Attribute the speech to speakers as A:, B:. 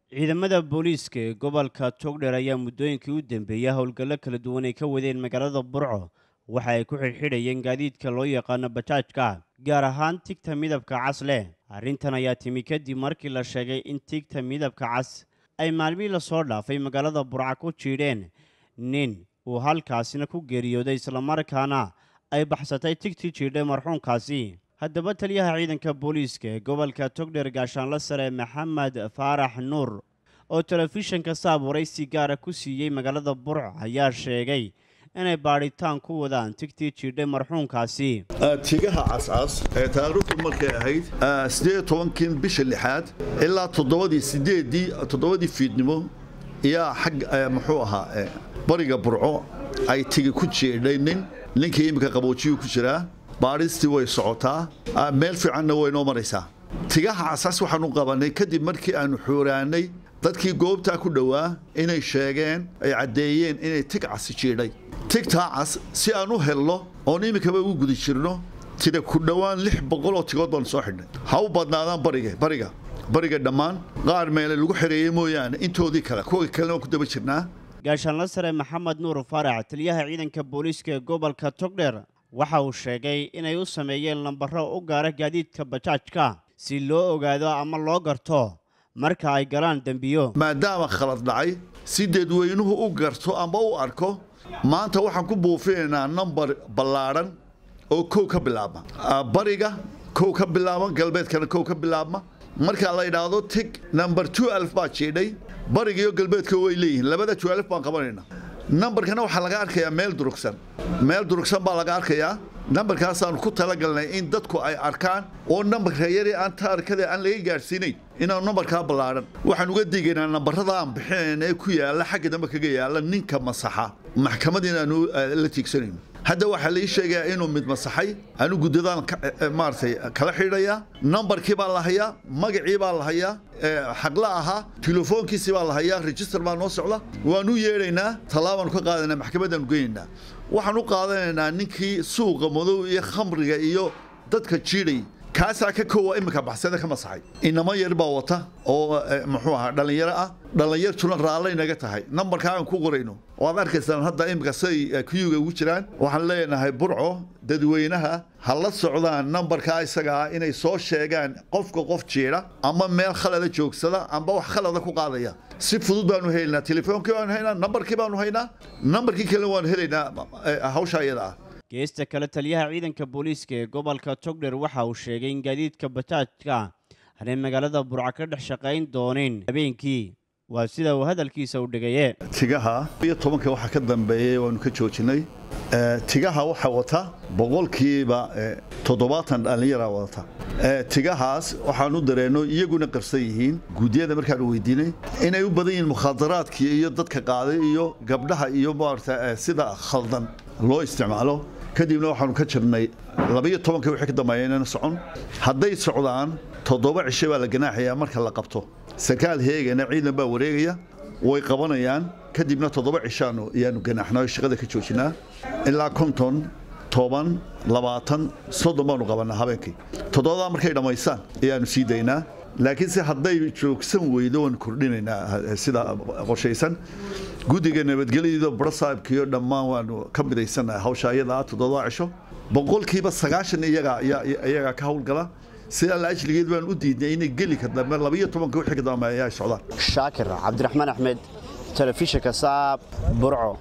A: ciidamada booliiska ee gobolka togdheer ayaa muddooyinkii u dambeeyay howlgallo kala duwan ay ka wadeen magaalada burco waxa ay ku xidhxidhayeen gaadiidka loo yaqaano bajaajka gaar ahaan tigta midabka cas leh arrintan ayaa timi kadib markii la sheegay in tigta midabka cas ay maalmihii lasoo dhaafay magaalada burca ku jiidheen nin uu halkaasina ku geeriyooday islamarkaana ay baxsatay tigtii jiidhay marxuumkaasi haddaba taliyaha ciidanka booliiska ee gobolka togdheer gaashaanla sare maxamed faarax nuur oo telefishinka saabuuray si gaara ku siiyey magaalada burco ayaa sheegay inay baadhitaan ku wadaan tigtii jiidhay marxuumkaasi
B: tigaha cascas ee taariikhdu markay ahayd sideed tobankii bisha lixaad ilaa toddobadii sideedii toddobadii fiidnimo ayaa xag muxuu ahaa bariga burco ay tigi ku jeedhay nin ninkii iminka qaboojiyuu ku jiraa baadhistii way socotaa meel fiicanna way noo maraysaa tigaha casas waxaanu qabanay kadib markii aanu xuuraanay dadkii goobtaa ku dhowaa inay sheegeen ay caddeeyeen inay tig casi jiidhay tigtaa cas si aan u helno oon iminkaba ugu guda jirno tida ku dhowaan lix boqoloo tigood baanu soo xidhnay ha u badnaadaan bariga bariga bariga dhammaan qaar meele lagu xereeyey mooyaane intoodii kale kuwa kalena waan ku daba jirnaa
A: gaashaanla sare maxamed nuur faarax taliyaha ciidanka booliiska ee gobolka togdheer waxa uu sheegay inay u sameeyeen lambaro u gaara gaadiidka bajaajka si loo ogaado ama loo garto marka ay galaan dembiyo
B: maadaama khalad dhacay si dadweynuhu u garto ama u arko maanta waxaan ku buufinaynaa nambar ballaadhan oo kow ka bilaabma bariga kow ka bilaabma galbeedkana kow ka bilaabma marka la yidhaahdo tig number two alf baa jiidhay bariga iyo galbeedka way leeyihiin labada two alf baan qabanaynaa nambarkana waxaa laga arkayaa meel durugsan meel durugsan baa laga arkayaa nambarkaasaanu ku talagalnay in dadku ay arkaan oo nambarka yari aan taarikada aan laga gaadhsiinayn inaanu nambarkaa ballaadhan waxaan uga digaynaa nambarada aan bixinayna ee ku yaalla xagga dambe kaga yaalla ninka masaxa maxkamad inaanu la tiigsanayno hadda waxaa lai sheegayaa inuu mid masaxay anu guddadaan maaratay kala xidhayaa nambarkii baa la hayaa magacii baa la hayaa xaqla ahaa telefoonkiisii baa la hayaa register baa noo socda waanu yeedhaynaa tallaabaanu ka qaadana maxkamadaanu geynaynaa waxaan u qaadanaynaa ninkii suuqa madow iyo khamriga iyo dadka jiidhay kaasaa ka koowa iminka baxsada ka masaxay inamo yar baa wata oo muxuu ahaa dhallinyaro ah dhallinyartuna raallay naga tahay nambarkaa aan ku qorayno waad arkaysaan hadda iminka siday kuyuga ugu jiraan waxaan leenahay burco dadweynaha ha la socdaan nambarkaa isaga ah inay soo sheegaan qofka qof jiidha ama meel khalada joogsada amba wax khalada ku qaadaya si fudud baanu helaynaa telefoonkii baanu haynaa nambarkii baanu haynaa nambarkii kale waanu helaynaa hawsha iyada ah
A: geesta kale taliyaha ciidanka booliiska ee gobolka togdheer waxa uu sheegay in gaadiidka bajaajka aanay magaalada burco ka dhex shaqayn doonin habeenkii waa sida uu hadalkiisa u dhigaye
B: tigaha iyo tobanka waxaa ka dambeeyey waanu ka joojinay tigaha waxaa wata boqolkiiba toddobaatan dhallinyara wadata tigahaas waxaanu dareenno iyaguna qarsan yihiin guudiyada markaanu weydiinay inay u badan yihiin mukhaadaraadkii iyo dadka qaaday iyo gabdhaha iyo maarata sida khaldan loo isticmaalo kadibna waxaanu ka jirnay labaiyo tobanka wixii ka dambeeya inayna socon hadday socdaan toddoba cisho baa la ganaaxayaa marka la qabto sarkaal heegana ciidan baa wareegaya way qabanayaan kadibna toddoba cishaanu ayaanu ganaaxnaa shaqada ka joojinaa ilaa konton toban labaatan soddon baanu qabannaa habeenkii toddobadaa markay dhammaystaan ayaanu sii daynaa laakiinse hadday joogsan weydo waanu kordhinaynaa sida qorshaysan guddiga nabadgelyada barasaabkiyo dhammaan waanu ka midaysannahay hawsha iyada toddoba cisho boqolkiiba sagaashan iyagaa iyagaa ka howlgala sidaa la ajligeed baan u diidnay inay geli ka dambe labaiyo tobanka wixii ka dambe ayaa socdaan
A: shaakir cabdiraxmaan axmed telefishinka saab burco